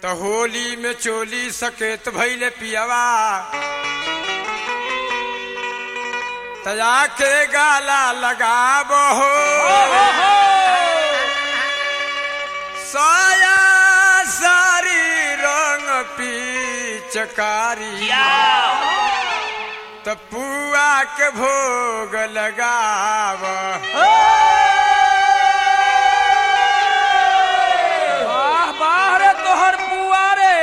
त होली में चोली सकेत भैले पियवा तया के गाला लगाबो हो साया सारी रंग पीचकारी त पुआ के भोग लगाव वाह वाह रे तोहर बुआ रे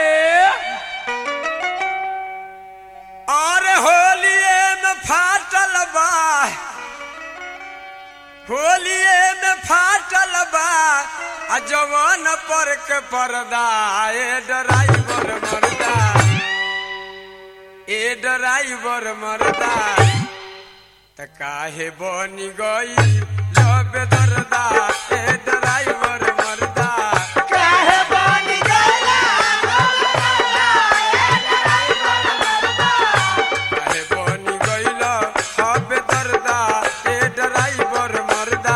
और होलिए में फाटल बा होलिए में फाटल बा आ जवान पर के पर्दा ए ड्राइवर मरदा ए ड्राइवर मरदा त काहे बनी गई लब दरदा ए ड्राइवर मरदा काहे बनी गईल हबे दरदा ए ड्राइवर मरदा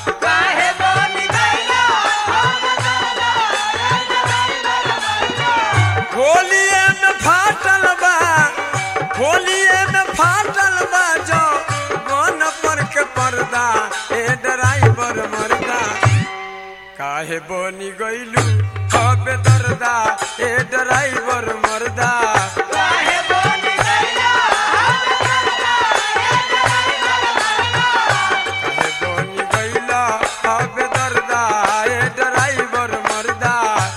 होलिए में फाटल बा होलिए में फाटल बा जो मन पर के पर्दा ए ड्राइवर मरदा काहे बनी गईलू हबे दरदा ए ड्राइवर मरदा काहे बनी गईला हबे दरदा ए ड्राइवर मरदा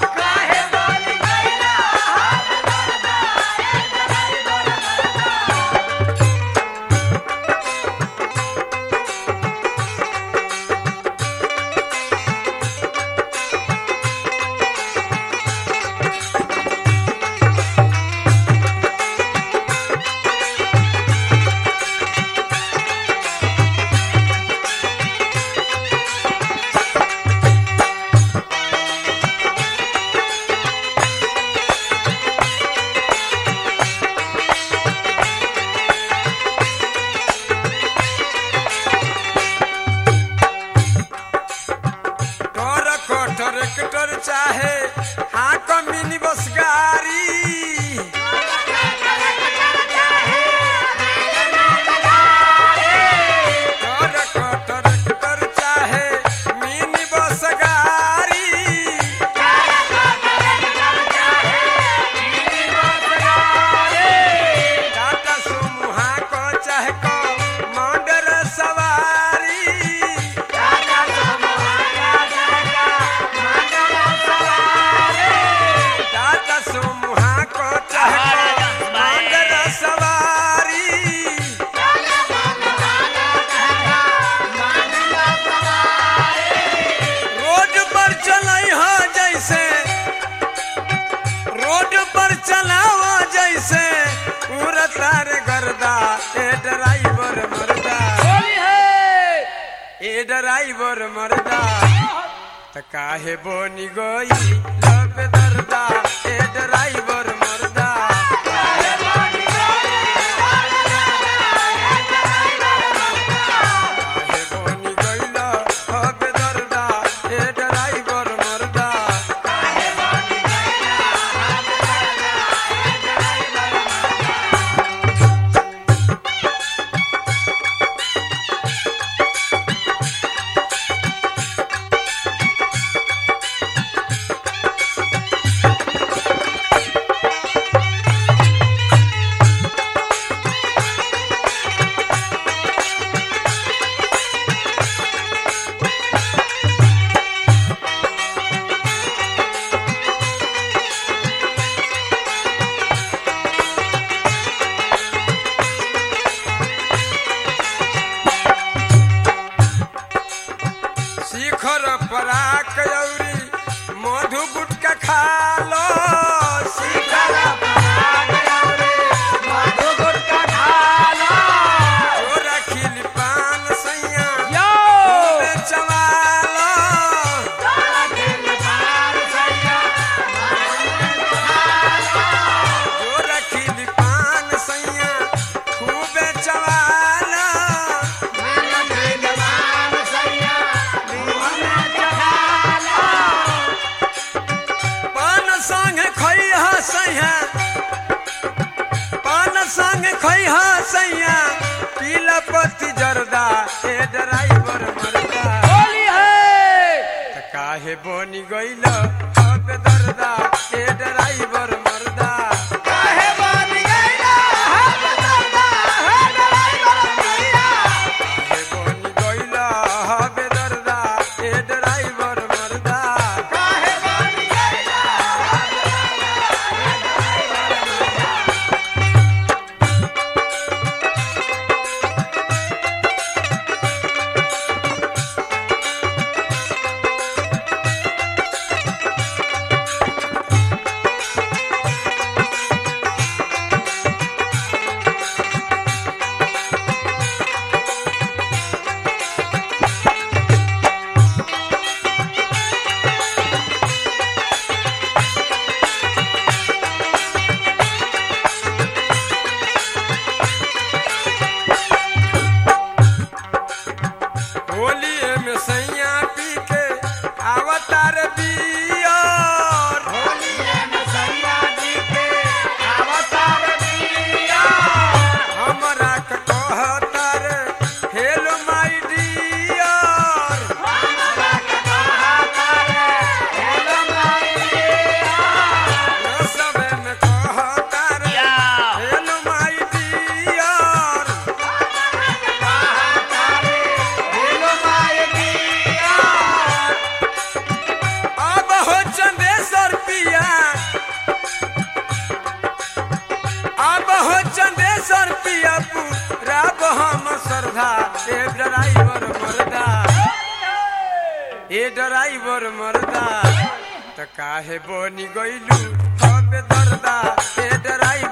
टोर को ट्रैक्टर चाहे हाँ को मिनी बस गाड़ी टोर को ट्रैक्टर चाहे मिनी बस गाड़ी टाटा सुमुहा को चाहे को मॉडल सवारी टाटा सुमुहा को चाहे को मॉडल सवारी रोड पर चलाई हो जैसे रोड पर चलाओ जैसे उड़ता रे गर्दा ए ड्राइवर मरदा होली है ए ड्राइवर मरदा त काहे बोनी गई लब दरदा ए ड्राइवर मरदा काहे बोनी गईल हब दरदा ए ड्राइवर मरदा शिखर पराक औरी मधु गुटका खालो शिखर चोरा खिल पान सैया यो चवालो चोरा खिल पान सैया खूबे चवालो पान सा ए ड्राइवर मरदा होली है त काहे बनी गइल अब दर्दा ए ड्राइवर मरदा काहे बन गइला हम दर्दा है ड्राइवर भैया काहे बनी गइल अब दर्दा ए ड्राइवर मरदा काहे बन गइला होली में सैया पी के अवतार बियर होली में सैया जी के अवतार दिया हमरा के कहतार हेलो माय डियर हमरा के बहादुर हेलो माईया सबे में कहतार हेलो माय डियर हेलो माईया अब हो चंदेश्वर पिया अब हो चंदेश्वर पिया पूरा हम श्रद्धा ए ड्राइवर मरदा ए ड्राइवर मरदा त काहे बनी गइलू अब दर्दा ए ड्राइवर